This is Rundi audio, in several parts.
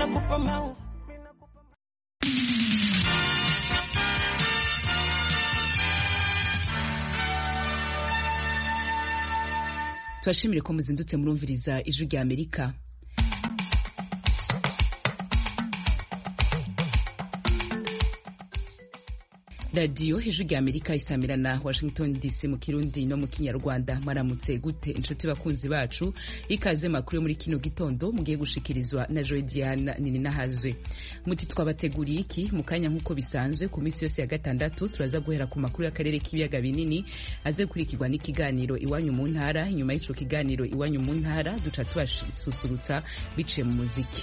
nakupa mau turashimire ko muzindutse murumviriza ijwi rya amerika radiyo ijwi rya amerika isamira na washington dc mu kirundi no mu kinyarwanda mwaramutse gute inshuti bakunzi bacu ikaze makuru yo muri kino gitondo mugiye gushikirizwa na joy diana nini nahazwe muti twabateguriye iki mu kanya nk'uko bisanzwe ku minsi yose ya gatandatu turaza guhera ku makuru y'akarere k'ibiyaga binini aze gukurikirwa n'ikiganiro iwanyu mu ntara inyuma y'ico kiganiro iwanyu mu ntara duca tubasusurutsa biciye mu muziki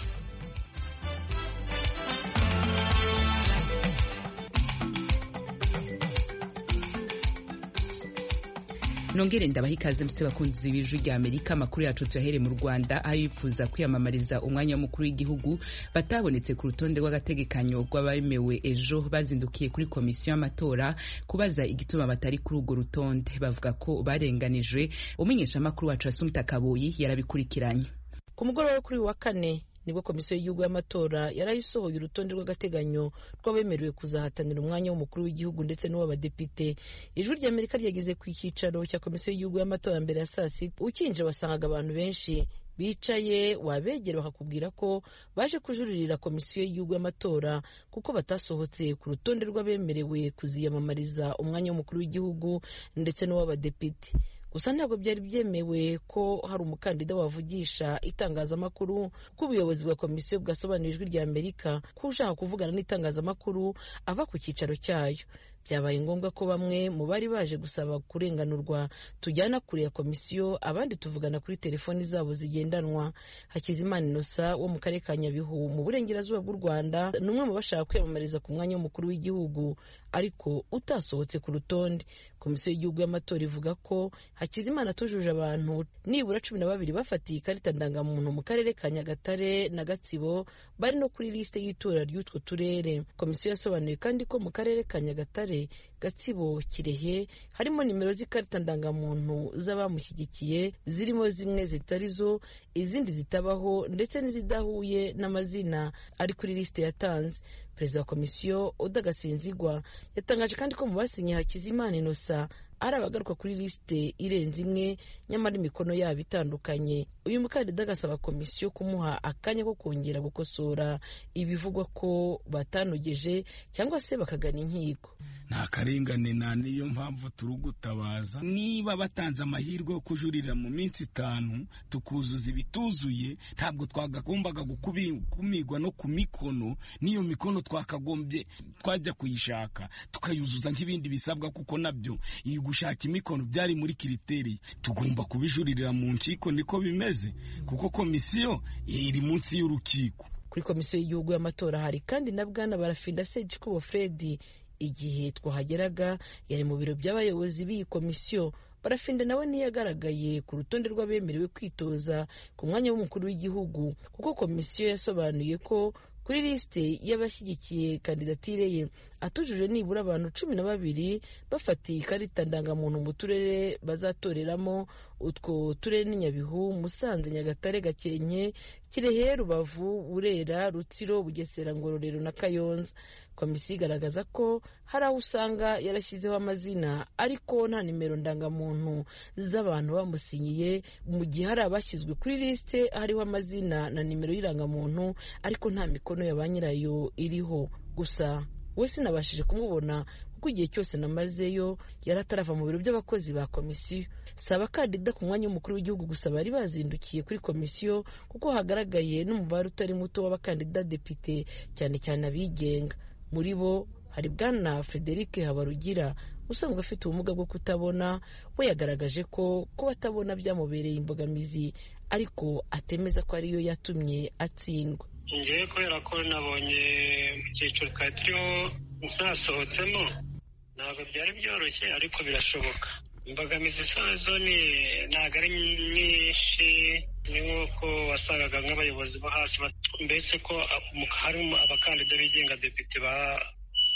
nongere ndabaha ikaze mfite bakunzi b'ijwi rya amerika amakuru yacu tuyahere mu rwanda aho bifuza kwiyamamariza umwanya w'umukuru w'igihugu batabonetse ku rutonde rw'agategekanyo rw'abemewe ejo bazindukiye kuri komisiyo y'amatora kubaza igituma batari kuri urwo rutonde bavuga ko barenganijwe umumenyeshamakuru wacu asumta kaboyi yarabikurikiranye ku mugoroba kuri wa kane nibwo komisiyo y'igihugu y'amatora yarayisohoye urutonde rw'agateganyo rw'abemerewe kuzahatanira umwanya w'umukuru w'igihugu ndetse n'uw'abadepite ijwi rya amerika ryageze ku cyicaro cya komisiyo y'igihugu y'amatora mbere ya saa sita ukinjira wasangaga abantu benshi bicaye wabegera bakakubwira ko baje kujuririra komisiyo y'igihugu y'amatora kuko batasohotse ku rutonde rw'abemerewe kuziyamamariza umwanya w'umukuru w'igihugu ndetse n'uw'abadepite gusa ntabwo byari byemewe ko hari umukandida wavugisha itangazamakuru ko ubuyobozi bwa komisiyo bwasobanura ijwi rya amerika ko ushaka kuvugana n'itangazamakuru ava ku cyicaro cyayo byabaye ngombwa ko bamwe mu bari baje gusaba kurenganurwa tujyana kure ya komisiyo abandi tuvugana kuri telefoni zabo zigendanwa hakizimana inosa wo mu karere ka nyabihu mu burengerazuba bw'u rwanda ni umwe mu bashaka kwiyamamariza ku mwanya w'umukuru w'igihugu ariko utasohotse ku rutonde komisiyo y'igihugu y'amatora ivuga ko hakizimana atujuje abantu nibura cumi na babiri bafatiye ikarita ndangamuntu mu karere ka nyagatare na gatsibo bari no kuri lisite y'itora ry'utwo turere komisiyo yasobanuye kandi ko mu karere ka nyagatare gatsibo kirehe harimo nimero z'ikarita ndangamuntu z'abamushyigikiye zirimo zimwe zitari zo izindi zitabaho ndetse n'izidahuye n'amazina ari kuri lisite yatanze perezida wa komisiyo udagasinzigwa yatangaje kandi ko mu basinye hakizimana inosa ari abagaruka kuri lisite irenze imwe nyamara imikono yabo itandukanye uyu mukandida agasaba komisiyo kumuha akanya ko kongera gukosora ibivugwa ko batanogeje cyangwa se bakagana inkiko nta karengane nta niyo mpamvu turi gutabaza niba batanze amahirwe yo kujurira mu minsi itanu tukuzuza ibituzuye ntabwo twagombaga gukumirwa no ku mikono n'iyo mikono twakagombye twajya kuyishaka tukayuzuza nk'ibindi bisabwa kuko nabyo iyi gushaka imikono byari muri kiriteri tugomba kubijuririra mu nkiko niko bimeze kuko komisiyo iri munsi y'urukiko kuri komisiyo y'igihugu y'amatora hari kandi na bwana barafinda segikubo fredi igihe twahageraga yari mu biro by'abayobozi b'iyi komisiyo barafinda nawe ntiyagaragaye ku rutonde rw'abemerewe kwitoza ku mwanya w'umukuru w'igihugu kuko komisiyo yasobanuye ko kuri lisite y'abashyigikiye kandidatire ye atujuje nibura abantu cumi na babiri bafatiye ikarita ndangamuntu mu turere bazatoreramo utwo turere ni nyabihu musanze nyagatare gakenke kirehe rubavu burera rutsiro bugesera ngororero na kayonza komisiyo igaragaza ko hari aho usanga yarashyizeho amazina ariko nta nimero ndangamuntu z'abantu bamusinyiye mu gihe hari abashyizwe kuri lisite hariho amazina na nimero y'irangamuntu ariko nta mikono ya ba nyirayo iriho gusa we sinabashije kumubona kuko igihe cyose namazeyo yari atarava mu biro by'abakozi ba komisiyo si abakandida ku mwanya w'umukuru w'igihugu gusa bari bazindukiye kuri komisiyo kuko hagaragaye n'umubare utari muto w'abakandida depite cyane cyane abigenga muri bo hari bwana frederic habarugira usanzwe afite ubumuga bwo kutabona we yagaragaje ko kuba atabona byamubereye imbogamizi ariko atemeza ko ariyo yatumye atsindwa ngewe kubera ko nabonye mu cyiciro twari turiho ntasohotsemo ntabwo byari byoroshye ariko birashoboka imbogamizi zo ni ntabwo ari nyinshi ni nk'uko wasangaga nk'abayobozi bo hasi mbese ko harimo abakandida bigenga depite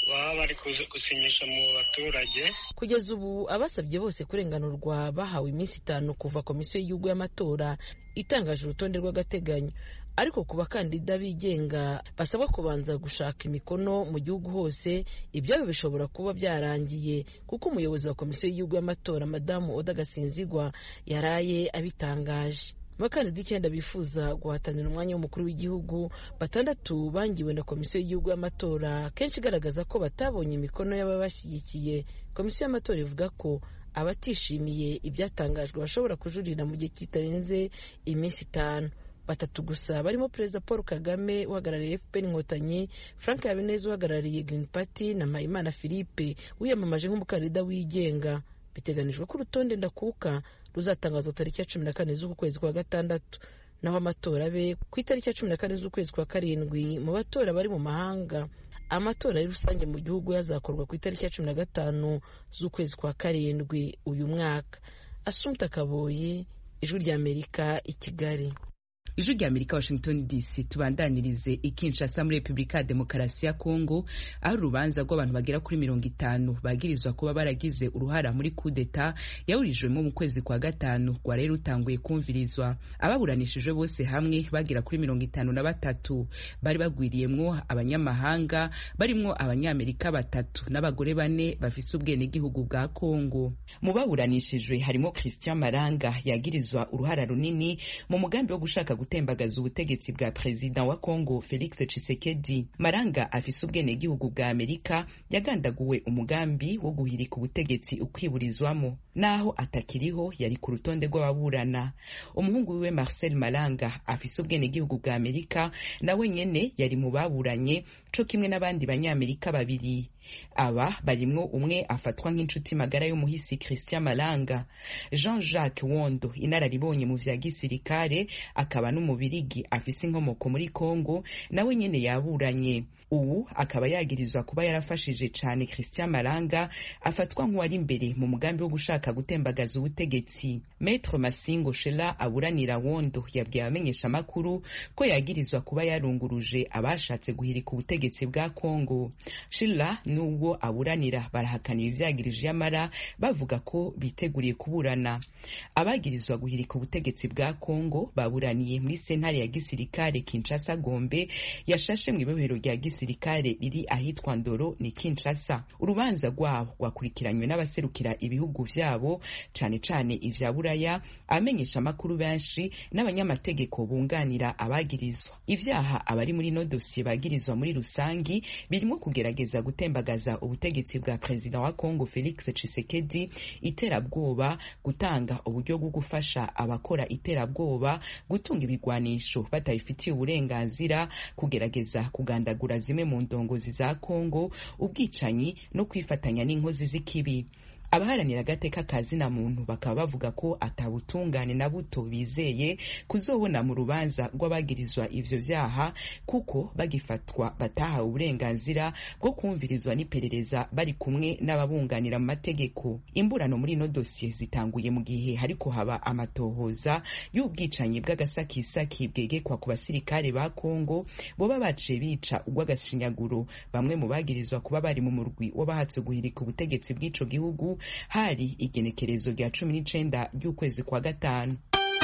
baba bari gusinyisha mu baturage kugeza ubu abasabye bose kurenganurwa bahawe iminsi itanu kuva komisiyo y'igihugu y'amatora itangaje urutonde rw'agateganyo ariko ku bakandida bigenga basabwa kubanza gushaka imikono mu gihugu hose ibyabo bishobora kuba byarangiye kuko umuyobozi wa komisiyo y'igihugu y'amatora madamu oda gasinzigwa yaraye abitangaje abakandida icyenda bifuza guhatanira umwanya w'umukuru w'igihugu batandatu bangiwe na komisiyo y'igihugu y'amatora kenshi igaragaza ko batabonye imikono y'ababashyigikiye komisiyo y'amatora ivuga ko abatishimiye ibyatangajwe bashobora kujurira mu gihe kitarenze iminsi itanu batatu gusa barimo perezida paul kagame uhagarariye fpr inkotanyi frank habineza uhagarariye green party na mpayimana philippe wiyamamaje nk'umukandida wigenga biteganijwe ko urutonde ndakuka ruzatangazwa tariki ya cumi na kane z'uku kwezi kwa gatandatu naho amatora abe ku itariki ya cumi na kane z'ukwezi kwa karindwi mu batora bari mu mahanga amatora ya rusange mu gihugu yazakorwa ku itariki ya cumi na gatanu z'ukwezi kwa karindwi uyu mwaka asumta kaboyi ijwi ry'amerika i kigali ijwi rya amerika washington dc tubandanirize ikinshasa muri repubulika ya demokarasi ya kongo aho urubanza rw'abantu bagera kuri mirongo itanu bagirizwa kuba baragize uruhara muri kudeta yaburijwemo mu kwezi kwa gatanu rwari rutanguye kumvirizwa ababuranishijwe bose hamwe bagera kuri mirongo itanu na batatu bari bagwiriyemwo abanyamahanga barimwo abanyamerika batatu n'abagore bane bafise ubwenegihugu bwa kongo mu baburanishijwe harimo christian maranga yagirizwa uruhara runini mu mugambi wo gushaka gutembagaza ubutegetsi bwa perezida wa Kongo Felix Tshisekedi. Maranga afise ubwenegihugu bwa Amerika yagandaguwe umugambi wo guhirika ubutegetsi ukwiburizwamo naho atakiriho yari ku rutonde rw'ababurana. Umuhungu wiwe Marcel Maranga afise ubwenegihugu bwa Amerika nawe nyene yari mu baburanye co kimwe n'abandi banyamerika babiri aba barimwo umwe afatwa nk'inshuti magara y'umuhisi Christian Malanga Jean Jacques Wondo inararibonye mu vya gisirikare akaba n'umubirigi afise inkomoko muri Congo nawe nyene yaburanye ubu akaba yagirizwa kuba yarafashije cane Christian Malanga afatwa nk'uwari imbere mu mugambi wo gushaka gutembagaza ubutegetsi Maître Masingo Shela aburanira Wondo yabwiye abamenyesha makuru ko yagirizwa kuba yarunguruje abashatse guhirika ubutegetsi bwa Congo Shila nubwo aburanira barahakanira ivyagirije yamara bavuga ko biteguriye kuburana abagirizwa guhirika ubutegetsi bwa Congo baburaniye muri sentare ya gisirikare Kinshasa Gombe yashashe mu ibohero rya gisirikare riri ahitwa Ndoro ni Kinshasa urubanza rwabo rwakurikiranywe n'abaserukira ibihugu vyabo cane cane ivya buraya amenyesha amakuru benshi n'abanyamategeko bunganira abagirizwa ivyaha abari muri no dosiye bagirizwa muri rusangi birimo kugerageza gutembagaza ubutegetsi bwa perezida wa Congo Felix Tshisekedi iterabwoba gutanga uburyo bwo gufasha abakora iterabwoba gutunga ibigwanisho batabifitiye uburenganzira kugerageza kugandagura zimwe mu ndongozi za Congo ubwicanyi no kwifatanya n'inkozi z'ikibi abaharanira agateka ka zina muntu bakaba bavuga ko atabutungane na buto bizeye kuzobona mu rubanza rw'abagirizwa ivyo vyaha kuko bagifatwa batahawe uburenganzira bwo kumvirizwa n'iperereza bari kumwe n'ababunganira mu mategeko imburano muri ino dosiye zitanguye mu gihe hariko haba amatohoza y'ubwicanyi bw'agasakisaki bwegekwa ku basirikare ba Kongo boba baciye bica urw'agashinyaguro bamwe mu bagirizwa kuba bari mu murwi w'abahatse guhirika ubutegetsi bw'ico gihugu hari igenekerezo rya cumi n'icenda ry'ukwezi kwa gatanu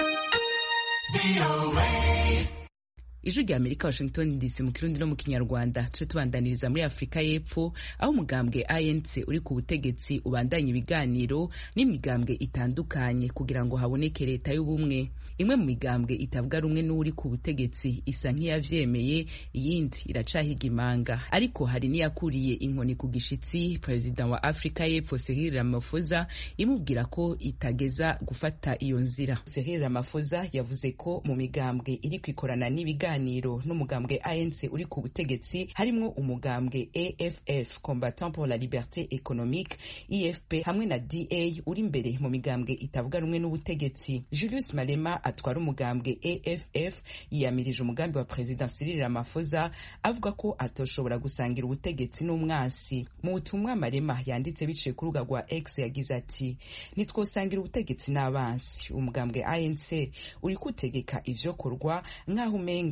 ijwi rya amerika washington dc mu kirundi no mu kinyarwanda tuje tubandaniriza muri afurika y'epfo aho umugambwe anc uri ku butegetsi ubandanya ibiganiro n'imigambwe itandukanye kugira ngo haboneke leta y'ubumwe imwe mu migambwe itavuga rumwe n'uri ku butegetsi isa nk'iyavyemeye iyindi iracahiga imanga ariko hari n'iyakuriye inkoni ku gishitsi perezida wa afurika y'epfo Cyril Ramaphosa imubwira ko itageza gufata iyo nzira Cyril Ramaphosa yavuze ko mu migambwe iri kwikorana n'ibiganiro n'umugambwe ANC uri ku butegetsi harimwo umugambwe AFF Combattant pour la Liberté Économique IFP hamwe na DA uri imbere mu migambwe itavuga rumwe n'ubutegetsi Julius Malema atwara umugambwe AFF yiyamirije umugambi wa Perezida Cyril Ramaphosa avuga ko atoshobora gusangira ubutegetsi n'umwansi mu butumwa Malema yanditse biciye ku rubuga rwa X yagize ati ntitwosangira ubutegetsi n'abansi umugambwe ANC uri kutegeka ivyokorwa nk'aho umenga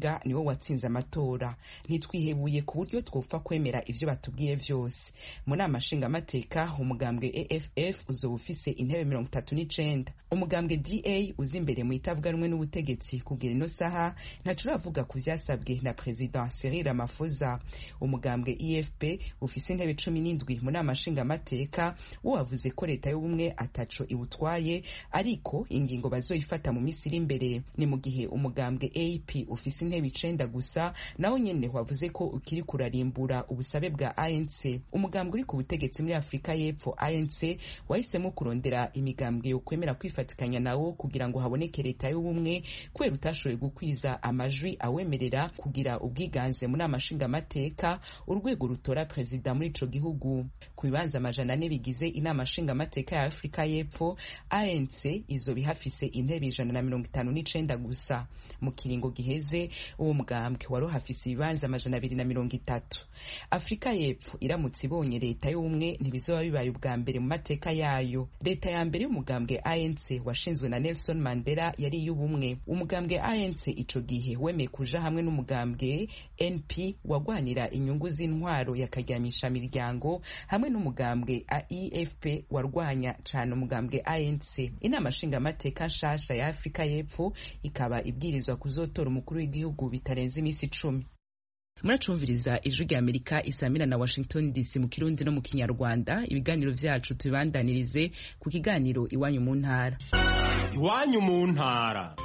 umenga niwo watsinze amatora ntitwihebuye ku buryo twopfa kwemera ivyo batubwiye vyose mu nama nshingamateka umugambwe aff uzoba ufise intebe mirongo itatu n'icenda umugambwe da uza imbere mu itavuga rumwe n'ubutegetsi kugira ino saha ntaco uravuga ku vyasabwe na perezida cyril ramaphosa umugambwe efp ufise intebe cumi n'indwi mu nama nshingamateka wo wavuze ko leta y'ubumwe ataco iwutwaye ariko ingingo bazoyifata mu misi iri imbere ni mu gihe umugambwe ap ufise intebe icenda gusa nawo nyene wavuze ko ukiri kurarimbura ubusabe bwa anc umugambwe uri ku butegetsi muri afurika y'epfo anc wahisemo kurondera imigambwe yo kwemera kwifatikanya nawo kugira ngo haboneke leta y'ubumwe kubera utashoboye gukwiza amajwi awemerera kugira ubwiganze mu nama nshingamateka urwego rutora perezida muri ico gihugu ku bibanza amajana ane bigize inama nshingamateka ya afurika y'epfo anc izoba ihafise intebe ijana na mirongo itanu n'icenda gusa mu kiringo giheze uwo mugambwe wari uhafise ibibanza amajana abiri na mirongo itatu afurika y'epfo iramutse ibonye leta y'ubumwe ntibizoba bibaye ubwa mbere mu mateka yayo leta ya mbere y'umugambwe anc washinzwe na nelson mandela yari iy'ubumwe umugambwe anc ico gihe wemeye kuja hamwe n'umugambwe np wagwanira inyungu z'intwaro yakaryamisha miryango hamwe n'umugambwe efp warwanya cane umugambwe anc inama nshingamateka nshasha ya afurika y'epfo ikaba ibwirizwa kuzotora umukuru w'igihugu bitarenze imisi icumi muracumviriza ijwi rya amerika isamira na washington dc mu kirundi no mu kinyarwanda ibiganiro vyacu tubibandanirize ku kiganiro iwanyu mu ntara iwanyu mu ntara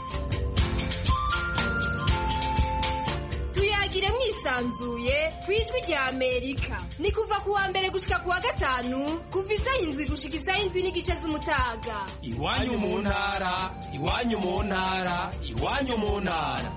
tuyagire mwisanzuye ku ijwi rya amerika ni kuva ku wa mbere gushika ku wa gatanu kuva isaha indwi gushika isaha indwi n'igice z'umutaga iwanyu mu ntara iwanyu mu ntara iwanyu mu ntara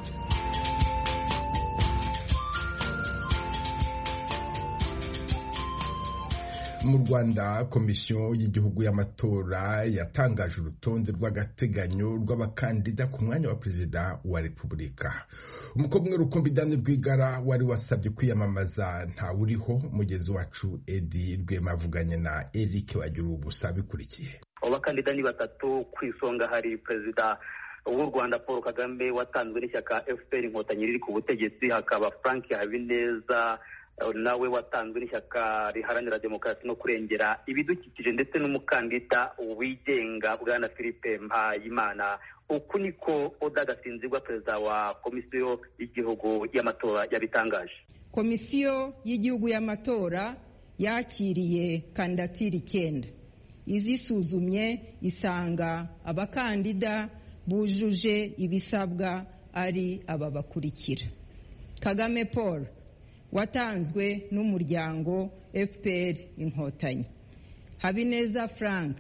mu rwanda komisiyo y'igihugu y'amatora yatangaje urutonde rw'agateganyo rw'abakandida ku mwanya wa perezida wa repubulika umukobwa umwe rukumbi dani rwigara wari wasabye kwiyamamaza ntawuriho mugenzi wacu edi rwema avuganye na eric wagira ubusa bikurikiye abo bakandida ni batatu ku isonga hari perezida w'u rwanda paul kagame watanzwe n'ishyaka fpr inkotanyi riri ku butegetsi hakaba frank habineza nawe watanzwe n'ishyaka riharanira demokarasi no kurengera ibidukikije ndetse n'umukandida wigenga bwana philippe mpayimana uku niko oda gasinzirwa perezida wa komisiyo y'igihugu y'amatora yabitangaje komisiyo y'igihugu y'amatora yakiriye kandidatire icyenda izisuzumye isanga abakandida bujuje ibisabwa ari aba bakurikira kagame paul watanzwe n'umuryango fpr inkotanyi habineza frank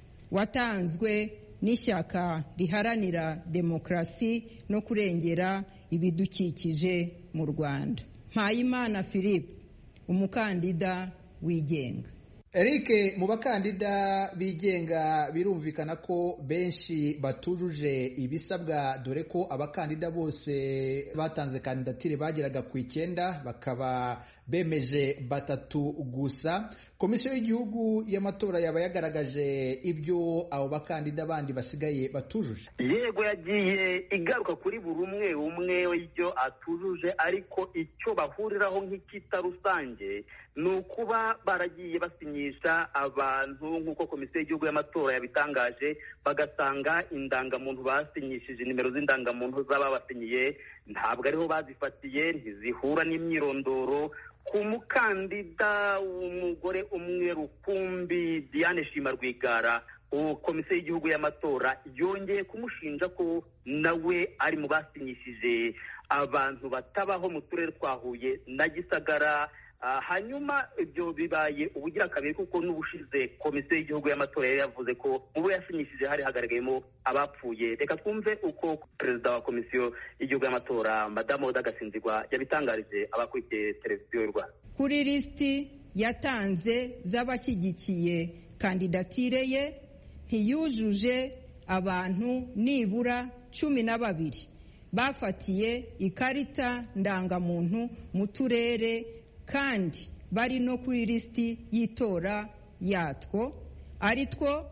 watanzwe n'ishyaka riharanira demokarasi no kurengera ibidukikije mu rwanda mpayimana philippe umukandida wigenga Eric mu bakandida bigenga birumvikana ko benshi batujuje ibisabwa dore ko abakandida bose batanze kandidatire bageraga ku icyenda bakaba bemeje batatu gusa komisiyo y'igihugu y'amatora yaba yagaragaje ibyo abo bakandida bandi basigaye batujuje yego yagiye igaruka kuri buri umwe umwe w'ibyo atujuje ariko icyo bahuriraho nk'icyita rusange ni ukuba baragiye basinyisha abantu nk'uko komisiyo y'igihugu y'amatora yabitangaje bagasanga indangamuntu basinyishije nimero z'indangamuntu z'ababasinyiye ntabwo ariho bazifatiye ntizihura n'imyirondoro ku mukandida w'umugore umwe rukumbi diane shima rwigara komisiyo y'igihugu y'amatora yongeye kumushinja ko nawe ari mu basinyishije abantu batabaho mu turere twa huye na gisagara hanyuma ibyo bibaye ubugira kabiri kuko n'ubushize komisiyo y'igihugu y'amatora yari yavuze ko mu bo yasinyishije hari hagaragayemo abapfuye reka twumve uko perezida wa komisiyo y'igihugu y'amatora madamu oda gasinzigwa yabitangarije abakurikiye televiziyo y'u rwanda kuri lisiti yatanze z'abashyigikiye kandidatire ye ntiyujuje abantu nibura cumi na babiri bafatiye ikarita ndangamuntu mu turere kandi bari no kuri lisiti y'itora yatwo ari two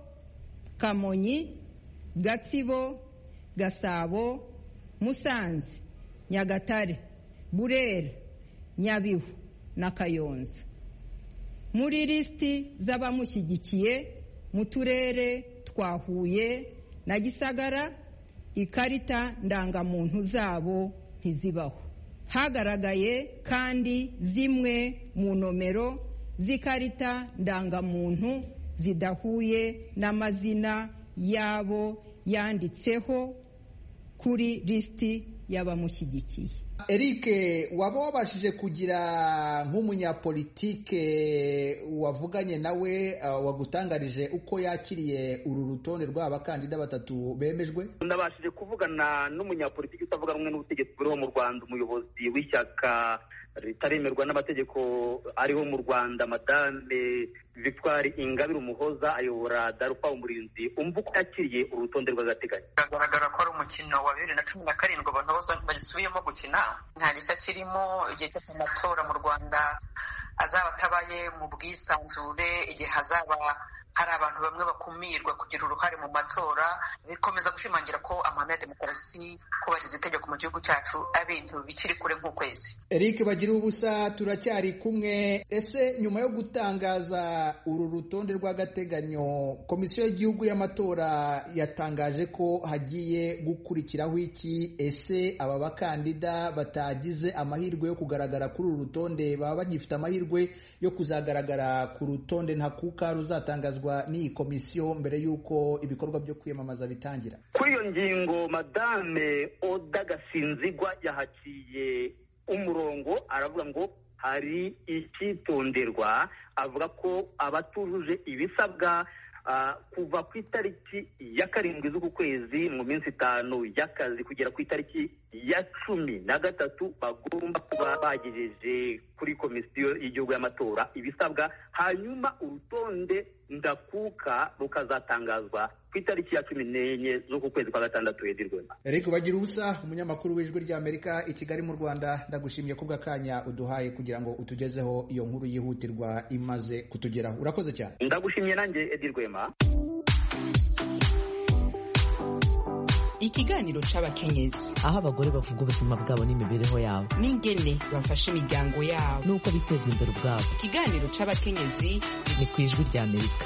kamonyi gatsibo gasabo musanze nyagatare burera nyabihu na kayonza muri lisiti z'abamushyigikiye mu turere twa huye na gisagara ikarita ndangamuntu zabo ntizibaho hagaragaye kandi zimwe mu nomero z'ikarita ndangamuntu zidahuye n'amazina y'abo yanditseho kuri lisiti y'abamushyigikiye Eric waba wabashije kugira nk'umunyapolitike wavuganye nawe uh, wagutangarije uko yakiriye uru rutonde rw'abakandida batatu bemejwe nabashije kuvugana n'umunyapolitiki utavuga rumwe n'ubutegetsi buriho mu rwanda umuyobozi w'ishyaka ritaremerwa n'amategeko ariho mu rwanda madame victoire ingabire umuhoza ayobora darufa umurinzi umva uko yakiriye urutonde rw'agateganyo biragaragara ko ari umukino wa bibiri na cumi na karindwi abantu bose bagisubiyemo gukina nta gishya kirimo igihe cyose amatora mu rwanda azaba atabaye mu bwisanzure igihe hazaba hari abantu bamwe bakumirwa kugira uruhare mu matora bikomeza gushimangira ko amahame ya demokarasi kubahiriza itegeko mu gihugu cyacu ari ibintu bikiri kure nk'ukwezi Eric bagira ubusa turacyari kumwe ese nyuma yo gutangaza uru rutonde rw'agateganyo komisiyo y'igihugu y'amatora yatangaje ko hagiye gukurikiraho iki ese aba bakandida batagize amahirwe yo kugaragara kuri uru rutonde baba bagifite amahirwe yo kuzagaragara ku rutonde ntakuka ruzatangazwa n'iyi komisiyo mbere y'uko ibikorwa byo kwiyamamaza bitangira kuri iyo ngingo madame oda gasinzigwa yahaciye umurongo aravuga ngo hari icyitonderwa avuga ko abatujuje ibisabwa kuva ku itariki ya karindwi z'uku kwezi mu minsi itanu y'akazi kugera ku itariki ya cumi na gatatu bagomba kuba bagejeje kuri komisiyo y'igihugu y'amatora ibisabwa hanyuma urutonde ndakuka rukazatangazwa ku itariki ya cumi n'enye z'uku kwezi kwa gatandatu hedi rwema Eric bagira ubusa umunyamakuru w'ijwi ry'Amerika i Kigali mu Rwanda ndagushimiye kubwa kanya uduhaye kugira ngo utugezeho iyo nkuru yihutirwa imaze kutugeraho urakoze cyane ndagushimiye nanjye edi rwema ikiganiro c'abakenyezi aho abagore bavuga ubuzima bwabo n'imibereho yabo n'ingene bafasha imiryango yabo n'uko biteza imbere ubwabo ikiganiro c'abakenyezi ni ku ijwi ry'Amerika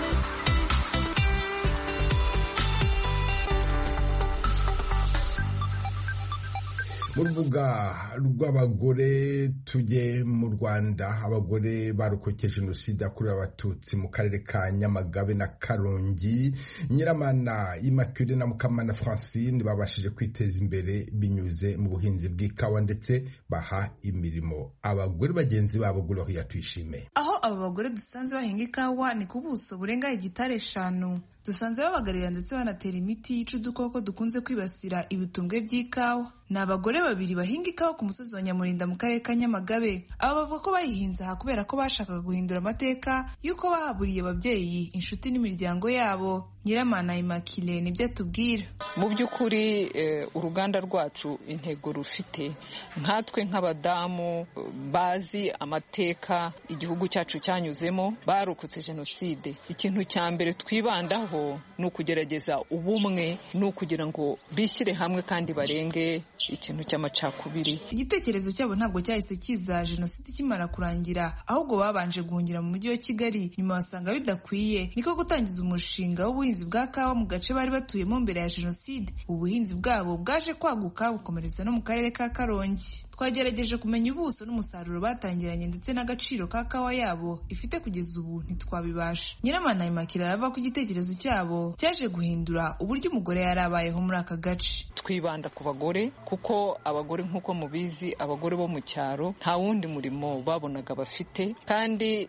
mu rubuga rw'abagore tujye mu rwanda abagore barokoke jenoside yakorewe abatutsi mu karere ka nyamagabe na karongi nyiramana imakure na mukamana francine babashije kwiteza imbere binyuze mu buhinzi bw'ikawa ndetse baha imirimo abagore bagenzi babo gloria tuyishime aho aba bagore dusanze bahinga ikawa ni ku buso burenga hegitari eshanu dusanze babagarira ndetse banatera imiti yica udukoko dukunze kwibasira ibitumbwe by'ikawa ni abagore babiri bahinga ikawa ku musozi wa nyamurinda mu karere ka nyamagabe aba bavuga ko bayihinze aha kubera ko bashakaga guhindura amateka y'uko bahaburiye ababyeyi inshuti n'imiryango yabo nyiramana imakire nibyo atubwira mu by'ukuri uruganda rwacu intego rufite nkatwe nk'abadamu bazi amateka igihugu cyacu cyanyuzemo barokotse jenoside ikintu cya mbere twibandaho ni ukugerageza ubumwe ni ukugira ngo bishyire hamwe kandi barenge ikintu cy'amacakubiri igitekerezo cyabo ntabwo cyahise kiza jenoside ikimara kurangira ahubwo babanje guhungira mu mujyi wa kigali nyuma basanga bidakwiye niko gutangiza umushinga w'ubuhinzi bwa kawa mu gace bari batuyemo mbere ya jenoside ubu buhinzi bwabo bwaje kwaguka bukomereza no mu karere ka karongi twagerageje kumenya ubuso n'umusaruro batangiranye ndetse n'agaciro ka kawa yabo ifite kugeza ubu ntitwabibasha nyiramana imakira arava ko igitekerezo cyabo cyaje guhindura uburyo umugore yari abayeho muri aka gace twibanda ku bagore kuko abagore nk'uko mubizi abagore bo mu cyaro nta wundi murimo babonaga bafite kandi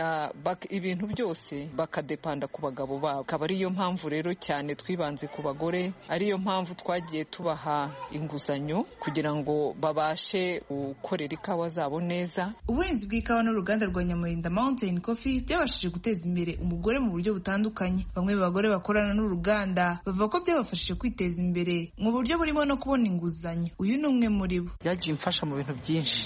ibintu byose bakadepanda ku bagabo babo akaba ariyo mpamvu rero cyane twibanze ku bagore ariyo mpamvu twagiye tubaha inguzanyo kugira ngo babashe gukorera ikawa zabo neza ubuhinzi bw'ikawa n'uruganda rwa nyamurinda mountain coffee byabashije guteza imbere umugore mu buryo butandukanye bamwe mu bagore bakorana n'uruganda bavuga ko byabafashije kwiteza imbere mu buryo burimo no kubona inguzanyo uyu ni umwe muri bo byagiye imfasha mu bintu byinshi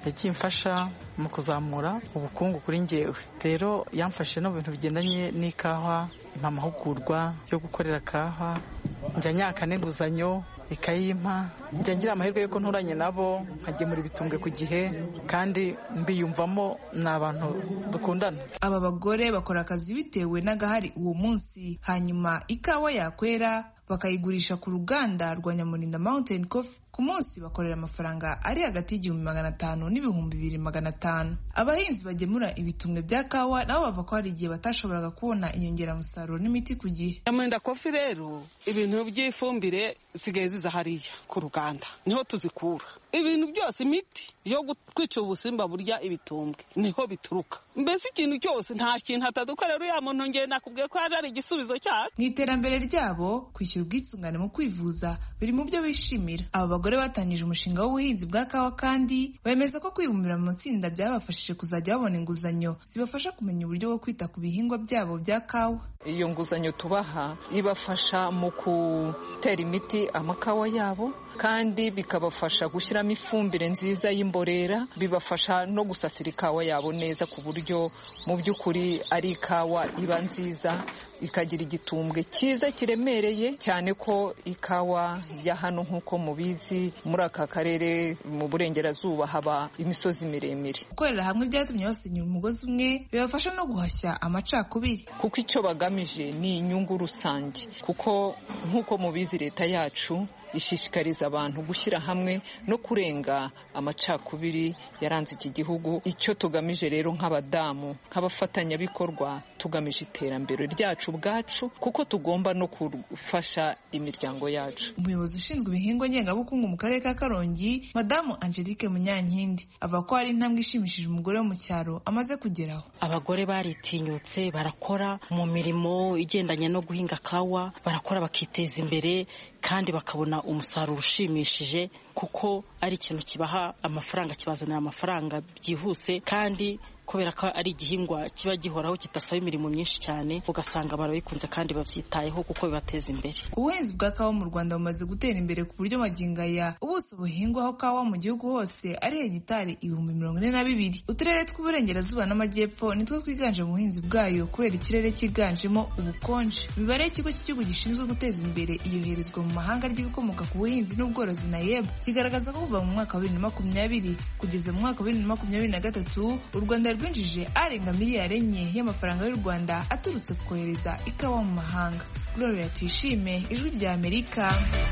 yagiye imfasha mu kuzamura ubukungu kuri ngewe rero yamfashije no mu bintu bigendanye n'ikawa impa amahugurwa yo gukorera kawa njya nyaka n'inguzanyo ikayimpa njya ngira amahirwe y'uko nturanye nabo nkagemura ibitumbwe ku gihe kandi mbiyumvamo ni abantu dukundana aba bagore bakora akazi bitewe n'agahari uwo munsi hanyuma ikawa yakwera bakayigurisha ku ruganda rwa nyamurinda mountain coffee ku munsi bakorera amafaranga ari hagati y'igihumbi magana atanu n'ibihumbi bibiri magana atanu abahinzi bagemura ibitumwe bya kawa nabo bava ko hari igihe batashoboraga kubona inyongeramusaruro n'imiti ku gihe nyamurinda kofi rero ibintu by'ifumbire zisigaye ziza hariya ku ruganda niho tuzikura ibintu byose imiti yo kwica ubusimba burya ibitumbwe niho bituruka mbese ikintu cyose nta kintu atadukorera uriya muntu ngenda nakubwiye ko yaje ari igisubizo cyacu mu iterambere ryabo kwishyura ubwisungane mu kwivuza biri mu byo bishimira aba bagore batangije umushinga w'ubuhinzi bwa kawa kandi bemeza ko kwibumbira mu matsinda byabafashije kuzajya babona inguzanyo zibafasha kumenya uburyo bwo kwita ku bihingwa byabo bya kawa iyo nguzanyo tubaha ibafasha mu gutera imiti amakawa yabo kandi bikabafasha gushyiramo ifumbire nziza y'imborera bibafasha no gusasira ikawa yabo neza ku buryo mu by'ukuri ari ikawa iba nziza ikagira igitumbwe cyiza kiremereye cyane ko ikawa ya hano nk'uko mubizi muri aka karere mu burengerazuba haba imisozi miremire gukorera hamwe byatumye basenyera umugozi umwe bibafasha no guhashya amacakubiri kuko icyo bagamije ni inyungu rusange kuko nk'uko mubizi leta yacu ishishikariza abantu gushyira hamwe no kurenga amacakubiri yaranze iki gihugu icyo tugamije rero nk'abadamu nk'abafatanyabikorwa tugamije iterambere ryacu ubwacu kuko tugomba no gufasha imiryango yacu umuyobozi ushinzwe ibihingwa ngengabukungu mu karere ka karongi madamu angelique munyankindi avuga ko hari intambwe ishimishije umugore wo mu cyaro amaze kugeraho abagore baritinyutse barakora mu mirimo igendanye no guhinga kawa barakora bakiteza imbere kandi bakabona umusaruro ushimishije kuko ari ikintu kibaha amafaranga kibazanira amafaranga byihuse kandi kubera ko ari igihingwa kiba gihoraho kidasaba imirimo myinshi cyane ugasanga barabikunze kandi babyitayeho kuko bibateza imbere ubuhinzi bwa kawa mu rwanda bumaze gutera imbere ku buryo magingaya ubuso buhingwaho kawa mu gihugu hose ari hegitari ibihumbi mirongo ine na bibiri uturere tw'uburengerazuba n'amajyepfo nitwo twiganje mu buhinzi bwayo kubera ikirere cyiganjemo ubukonje imibare y'ikigo cy'igihugu gishinzwe guteza imbere iyoherezwa mu mahanga ry'ibikomoka ku buhinzi n'ubworozi nayeb kigaragaza ko kuva mu mwaka wa bibiri na makumyabiri kugeza mu mwaka wa bibiri na makumyabiri na gatatu u rwanda rwinjije arenga miliyari enye y'amafaranga y'u rwanda aturutse ku kohereza ikawa mu mahanga gloria tuyishime ijwi rya amerika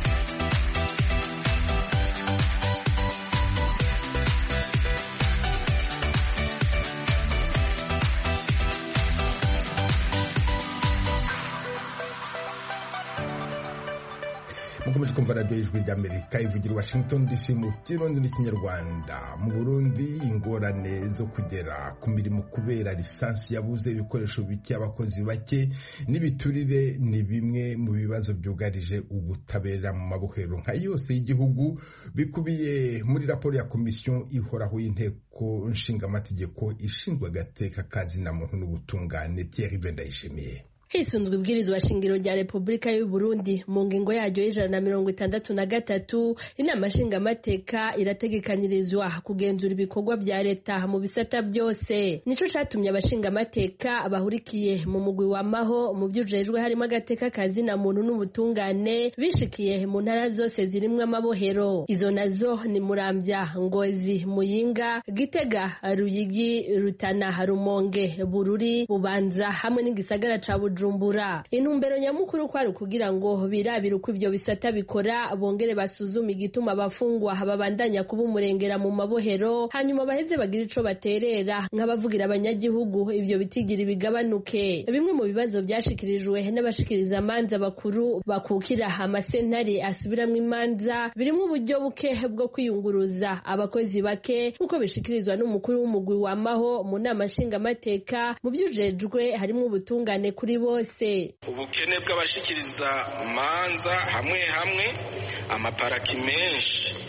mukomeje kumva radiyo y'ijwi ry'amerika ivugira washington dc mu kirundi n'ikinyarwanda mu burundi ingorane zo kugera ku mirimo kubera lisansi yabuze ibikoresho bike abakozi bake n'ibiturire ni bimwe mu bibazo byugarije ubutabera mu mabohero nka yose y'igihugu bikubiye muri raporo ya komisiyo ihoraho y'inteko nshingamategeko ishinzwe agateka kazina muntu n'ubutungane Thierry Vendayishimiye hisunzwe ibwirizwa shingiro rya repubulika y'u Burundi mu ngingo yaryo y'ijana na mirongo itandatu na gatatu inama nshingamateka irategekanyirizwa kugenzura ibikorwa bya leta mu bisata byose nico catumye abashingamateka bahurikiye mu mugwi wamaho mu vyujejwe harimo agateka kazina muntu n'ubutungane bishikiye mu ntara zose zirimwo amabohero izo nazo ni muramvya ngozi muyinga gitega ruyigi rutana rumonge bururi bubanza hamwe n'igisagara ca bujumbura bujumbura intumbero nyamukuru kwari ukugira ngo birabire uko ivyo bisata bikora bongere basuzume igituma abafungwa babandanya kuba umurengera mu mabohero hanyuma baheze bagira ico baterera nk'abavugira abanyagihugu ivyo bitigira bigabanuke bimwe mu bibazo vyashikirijwe n'abashikiriza amanza bakuru bakukira amasentare asubiramwo imanza birimwo uburyo buke bwo kwiyunguruza abakozi bake nk'uko bishikirizwa n'umukuru w'umugwi wamaho mu nama nshingamateka mu vyujejwe harimwo ubutungane kuri bo bose ubukene bw'abashikiriza manza hamwe hamwe amaparaki menshi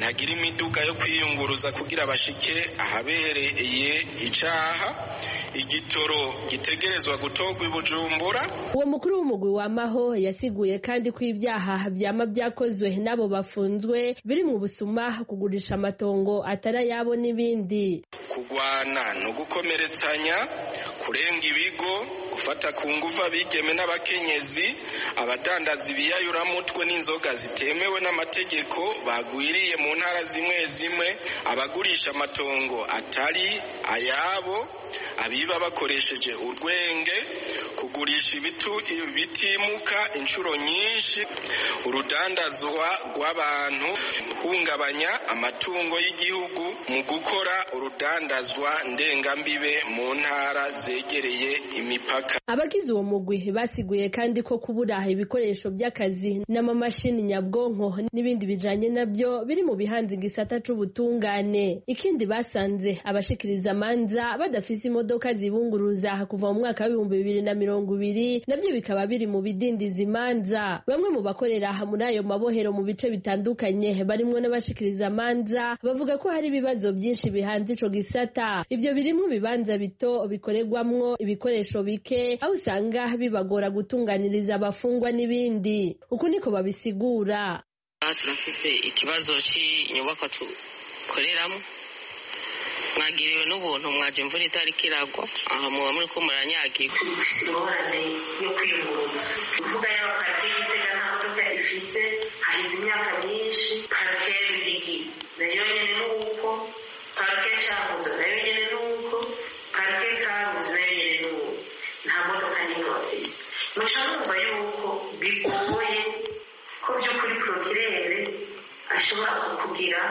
ntagira imiduga yo kwiyunguruza kugira bashike ahabereye icaha igitoro gitegerezwa gutorwa i bujumbura uwo mukuru w'umugwi wamaho yasiguye kandi ko ibyaha byama byakozwe n'abo bafunzwe biri mu busuma kugurisha amatongo atari ayabo n'ibindi kugwana no gukomeretsanya kurenga ibigo gufata ku nguvu abigeme n'abakenyezi abadandaza ibiyayuramutwe n'inzoga zitemewe n'amategeko bagwiriye mu ntara zimwe zimwe abagurisha amatongo atari ayabo abiba bakoresheje urwenge kugurisha ibitimuka inshuro nyinshi urudandazwa rw'abantu hungabanya amatungo y'igihugu mu gukora urudandazwa ndengambibe mu ntara zegereye imipaka abagize uwo mugwi basiguye kandi ko kubura ibikoresho by'akazi n'amamashini nyabwonko n'ibindi bijanye nabyo biri mu bihanze igisata c'ubutungane ikindi basanze abashikiriza amanza badafise imodoka zibunguruza kuva mu mwaka w'ibihumbi bibiri na mirongo ibiri nabyo bikaba biri mu bidindiza imanza bamwe mu bakorera muri ayo mabohero mu bice bitandukanye barimwo n'abashikiriza amanza bavuga ko hari ibibazo byinshi bihanze ico gisata ivyo birimwo ibibanza bito bikorerwamwo ibikoresho bike aho usanga bibagora gutunganiriza abafungwa n'ibindi uku niko babisigura turafise ikibazo c'inyubakwa dukoreramo mwagiriwe n'ubuntu mwaje imvura itari kiragwa aha muba muri ko muranyagirwa dufise ingorane yo kwiyunguruza imvuga y'abaparike y'igitega nta modoka ifise hahize imyaka myinshi parike y'ibigi nayo nyene n'uko parike cyahoze nayo nyene n'uko parike kabuze nayo nyene n'uko nta modoka n'imwe bafise muca mwumva yuko bigoye ko by'ukuri prokirere ashobora kukugira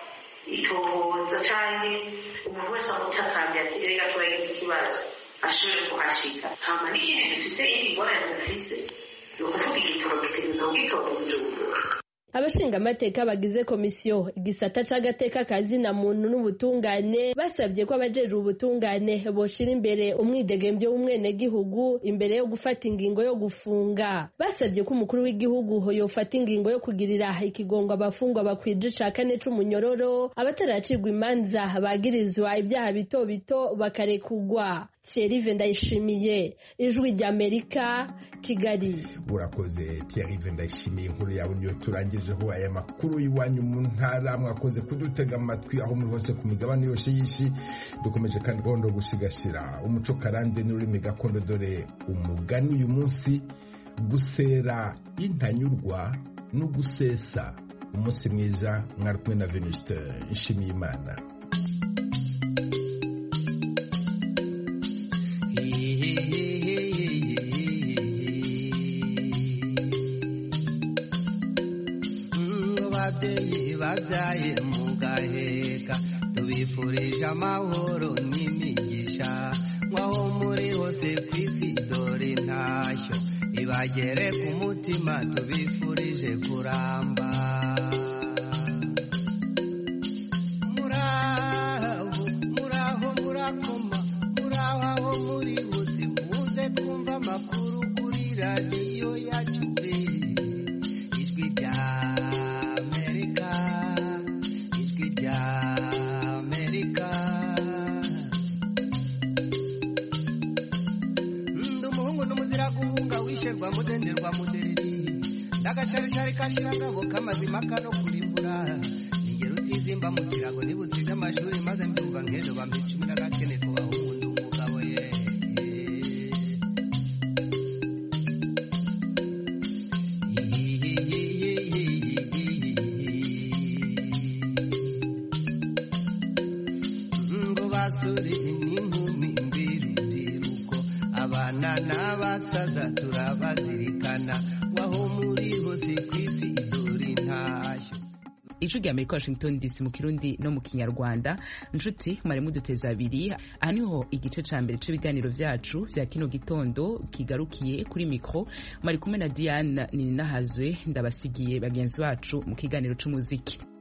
itohoza canke umuntu wese amutakambye ati reka turagize ikibazo ashobore kuhashika hama n'ikindi dufise indi ngorane dufise ni ukuvuga igitoro dutegereza kugitora bujumbura abashingamateka bagize komisiyo igisata c'agateka kazina muntu n'ubutungane basabye ko abajejwe ubutungane boshira imbere umwidegembyo w'umwenegihugu imbere yo gufata ingingo yo gufunga basabye ko umukuru w'igihugu yofata ingingo yo kugirira ikigongo abafungwa bakwije ica kane c'umunyororo abataracirwa imanza bagirizwa ibyaha bito bito bakarekugwa Thierry Ndayishimiye ijwi ry'Amerika Kigali urakoze Thierry Ndayishimiye inkuru yawe niyo turangijeho aya makuru y'iwanyu mu ntara mwakoze kudutega amatwi aho muri hose ku migabane yose y'isi dukomeje kandi gahunda yo gusigasira umuco karande n'ururimi gakondo dore umugani uyu munsi gusera intanyurwa no gusesa umunsi mwiza mwari kumwe na Venuste Nshimiyimana babyaye mugaheka tubifurije amahoro n'imigisha nk'aho muri hose ku isi dore intashyo ibagere ku mutima tubifurije kuramba muraho muraho murakoma muraho aho muri bose muze twumva amakuru kuri radiyo yacu ijwi rya guhunga mudenderwa mudereri ndagacarishari kashirangabo k'amazima kano kurimbura ningero utizimba mu kirago nibutsize amashuri maze mbyumva nk'ejo bampa icumi n'agakene kubaho umuntu umugabo ye ngo basore n'inkumi mbirubyiruko abana n'abasaza turabazirikana waho muri hose ku isi dore intashyo ijwi rya amerika washington dc mu kirundi no mu kinyarwanda nshuti mwari muduteza abiri aha niho igice ca mbere c'ibiganiro vyacu vya kino gitondo kigarukiye kuri mikro mwari kumwe na diane nininahazwe ndabasigiye bagenzi bacu mu kiganiro c'umuziki